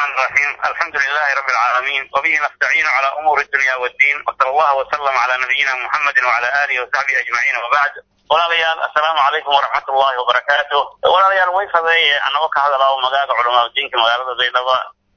الرحمن الرحيم الحمد لله رب العالمين وبه نستعين على أمور الدنيا والدين وصلى الله وسلم على نبينا محمد وعلى آله وصحبه أجمعين وبعد walaalayaal assalaamu calaykum waraxmat ullahi wabarakaatu walaalayaal way faday anagoo ka hadalao magaalada culamaa diinka magaalada baydhaba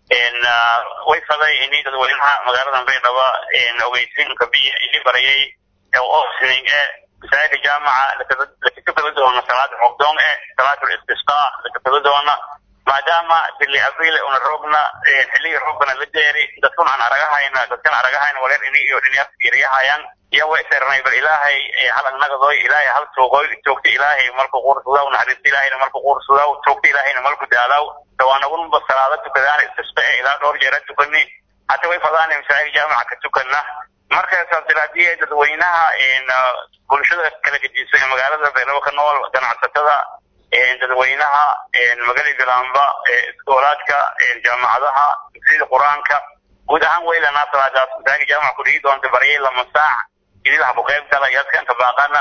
way faday ini dadweynaha magaalada baydhaba ogeysiinka biya ili barayay opening e masaajidka jaamaca lakakabada doona salaada roogdoon e salaatul istisqaa lakakabada doona maadaama bili abriil una roogna xilligii roogana la deeri dadkun aan aragahayna dadkan aragahayna wareer ini iyo dhinyaas fiiriyahayaan iyo way sernay bal ilaahay hal agnagadooy ilaahay hal tuugoy joogta ilaahay marku quursudaw naxariista ilaahayna marku quursudaw joogta ilaahayna marku daalaw dawaanagunba salaada tukadaan istisqa e ilaa dhowr jeera tukani hata way fadaana masaajid jaamaca ka tukana markaasaas diraadiye dadweynaha bulshada kala gedisan ee magaalada beelabo ka nool ganacsatada dadweynaha magali bilaamba iskoolaadka jaamacadaha dugsiyada qur-aanka guud ahaan waylanaa salaadaas masaajid jaamaca kudhigi doonta baryay lama saac idilaha ku qayb gala yaskanta baaqana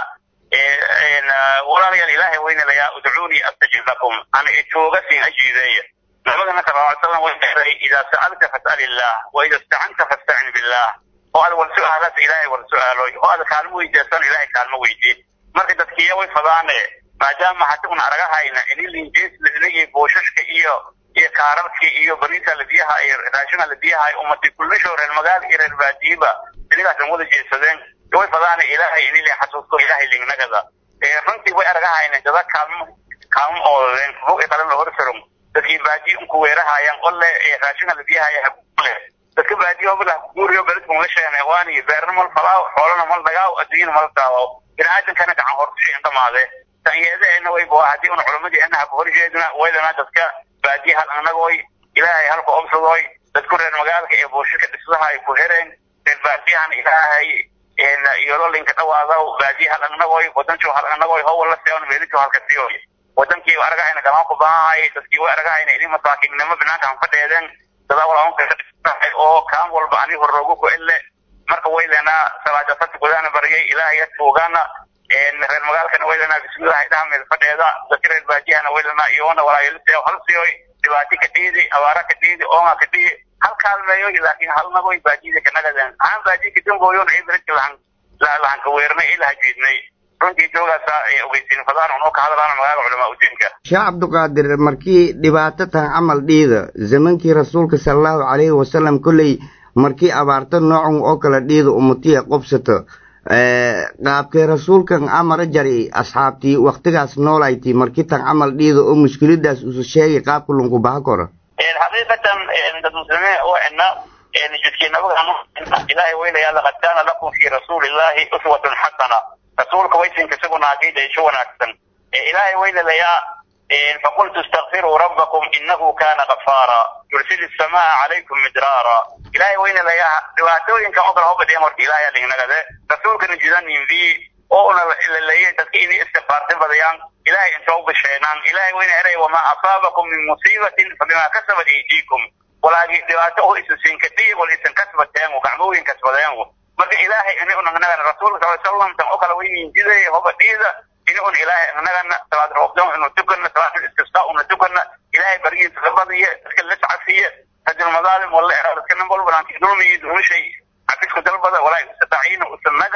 walaalayaal ilaahay weynalayaa udcuunii astajib lakum ana itooga siin ajiideeya nabigana sala ly salam way dheeray idaa sa'alta fas'al illah wa ida istacanta fastacin billah oo aad wal su-aalaas ilaahay wal su-aaloy oo aad kaalmo weydiisan ilaahay kaalmo weydii marka dadkiya way fadaane maadaama hata un aragahayna ini linjees ladinagii booshashka iyo iyo kaararkii iyo bariisa ladiyaha iyo raashina ladiyaha umati kullisho reer magaal iyo reer baadiyiba inigaasaan wada jeesadeen way fadaana ilaahay ini le xasuusto ilaahay lingnagada runtii way aragahayna dada kaalmo kaalmo oodadeen fog ee qalan lahor sarum dadkii baadiyi unku weerahayaan ole raashina ladiyahaya hakule dadka baadiyo bala guuriyo beledku la sheene waani beerna mal falaaw xoolana mal dagaaw adduunyana mal daawaw bini-aadankana gacan hortushay dhamaade tanyeedaheena wayba haddii un culamadeenna ha ku horjeedna waydana dadka baadiye hal anagooy ilaahay halku obsadooy dadku reer magaalka ee buushirka dhisdaha ay ku hereen reer baadiyahan ilaahay iyololinka dhawaadaw baadiye hal anagooy wadanku hal anagooy howa la seeon meelitu halka siyoy wadankii aragahayna galaan ku baahay dadkii way aragahayna ini masaakiinnimo binaanka han fadheedeen dadaa walaanka oo kaan walba ani horoogu ku elle marka waylena salaadasati gudaana baryay ilaahay tuugana reer magaalkana waylena bismillahi dhahmeel fadheeda dadka reer baadiyahana waylena iyoona walaayalisee hal siyoy dhibaati ka dhiidi abaara ka dhiidi oonga ka dhiidi hal kaalmeeyoy laakiin halnagoy baadiyada kanagaden haan baadiya kadambooyon ay beredka lahan lahanka weernay ay lahajiidnay runtii joogaasa ogeysiin fadaan unoo ka hadlaana magaalada culamaa udiinka sheekh cabdiqaadir markii dhibaato tan camal dhiida zamankii rasuulka sala allahu calayhi wasalam kolley markii abaarto noocan oo kale dhiida umatiya qobsato qaabkee rasuulkan amara jari asxaabtii waktigaas noolayti markii tan camal dhiida oo mushkiladaas usu sheegay qaabka lunku baha koro xaqiiqatan dad muslimiin oo ina jidkii nabiga ilaahay weylayaa laqad kaana lakum fi rasuuli illahi uswatun xasana rasuulka waysinka isaguna aqiidayso wanaagsan ilaahay weylalayaa فقلت استغفروا ربكم إنه كان غفارا يرسل السماء عليكم مدرارا إلهي وين لا يا دواتوين كأقرأ هو بدي أمر إلهي اللي نجده رسول كان جزان ينبي أو أنا اللي يتكيني استغفار تبديان إلهي أنت أو بشينان إلهي وين أري وما أصابكم من مصيبة فبما كسبت أيديكم ولا دواتوه إسسين كتير ولا إسن كسبت تيانو كعموين كسبت تيانو marka ilaahay ini una nagan rasuulka sal sallam tan oo kale waynin jiday hoba dhiida ini un ilaahay nagana salaad roobdoon inu tukana salaad istisqa una tukana ilaahay barigiisa la badiye dadka la sacasiye rajul madaalim wala era dadka nin walba aan dulmiyi dulmishay xafisku dalbada walaa istataciina usanaga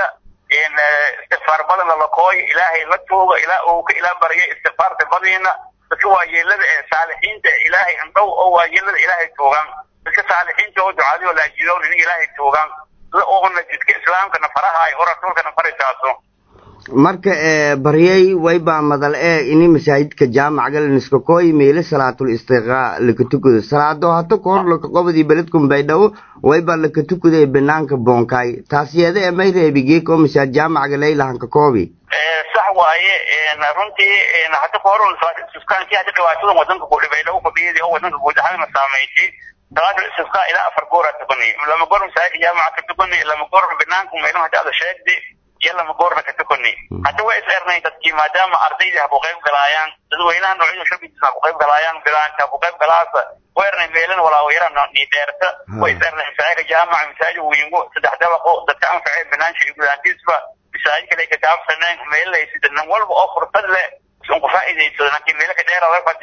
istikfaar badan lalakooy ilaahay la tuuga ilaa uu ka ilaa barya istikfaarta badiina dadka waayeelada ee saalixiinta ee ilaahay andhow oo waayeelada ilaahay tuugaan dadka saalixiinta oo ducaadiyo laajidoon in ilaahay tuugaan oona jidka islaamkana farahaay oo rasuulkana faritaaso marka baryay waybaa madal ee ini masaajidka jaamacga laniskakooy meele salaatul istiqaa laka tukado salaado hata kahor laka qobadii beledkun baydhabo waybaa laka tukaday banaanka boonkaay taas yeeda ee may reebigeek oo masaajid jaamacga laylahanka koobi sax waaye runtii hata kahor suskaankii hata dhibaatadan wadanka ku dhibaydhabo kudhiyadii oo wadanka guud ahaanna saameysay salaatu istisqaa ilaa afar goora tukani lama goor masaajidka jaamaca ka tukani lama goor banaanka meelaha hada ada sheegdi iyo lama goorna ka tukani hadda way is ernay dadkii maadaama ardaydii ha ku qayb galaayaan dadweynaha noocyada shabkiisa ha ku qayb galaayaan bilaanka ha ku qayb galaasa way ernay meelan walaawayara ni dheerta way is ernay masaajidka jaamaca masaajid wiingo saddex dabaqo dadka anfacee banaansha iyo gudaantiisba masaajid kale ka gaabsaneen meelaysi dadnan walba oo fursad leh un ku faa'iidaysado laakiin meelo ka dheera way fadhi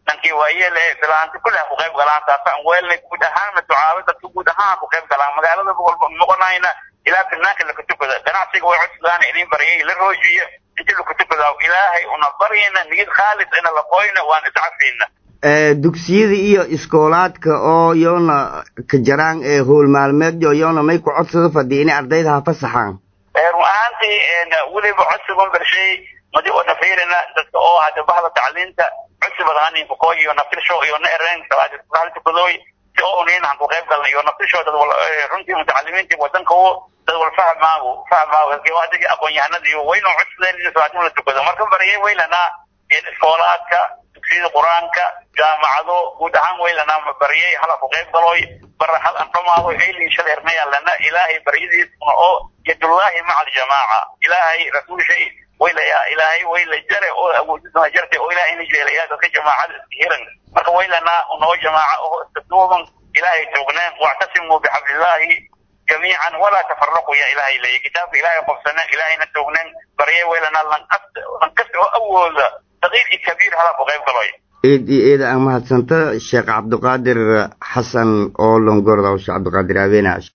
dhankii waayeel ee bilaanta kulli ha ku qayb galaan taasaan weelnay guud ahaan maducaabo dadka guud ahaan ha ku qayb galaan magaalada walba noqonayna ilaa banaanka laka tukada ganacsiga way codsadaan idin baryay la roojiyo inti laka tukada ilaahay una baryayna niyad khaalis ina la qoyna waan iscafayna dugsiyada iyo iskoolaadka oo yoona ka jaraan ee howl maalmeedyo yoona may ku codsada fadhiya inay ardayda ha fasaxaan run ahaantii weliba codsigan bershay madi ona fiirina dadka oo hada bahda tacliinta codsi badaanin kuko iyo naftirsho iyo na ereen tukadooy si oo unin han ku qayb galna iyo naftirsho dad runtii mutacalimiintii wadanka u dad wal fahmaagu fahmaagu adigi aqoon-yahanadii waynu codsadeen in salaatin la tukado marka baryay waylanaa iskoolaadka dugsiyada qur-aanka jaamacado guud ahaan waylanaa baryay hala ku qayb galoy bara hal an dhamaado aylin shal hernayaalana ilaahay baryadiisuna oo yadullaahi maca aljamaaca ilaahay rasuulshay waylaya ilaahay wayla jare oo awoodisana jarte oo ilaahayna jeelaya dadka jamaacada iska hiran marka waylanaa unoo jamaaca oo iska duuban ilaahay toogneen wactasimuu bixablillaahi jamiican walaa tafaraquu ya ilaahay leeya kitaabka ilaahay qobsaneen ilaahayna toogneen baryay waylanaa lankasta lankasta oo awooda sagiir iyo kabiir hala ku qayb galoy eed iyo eeda aan mahadsanta sheekh cabdiqaadir xasan oo longorda sheekh cabdiqaadir abeena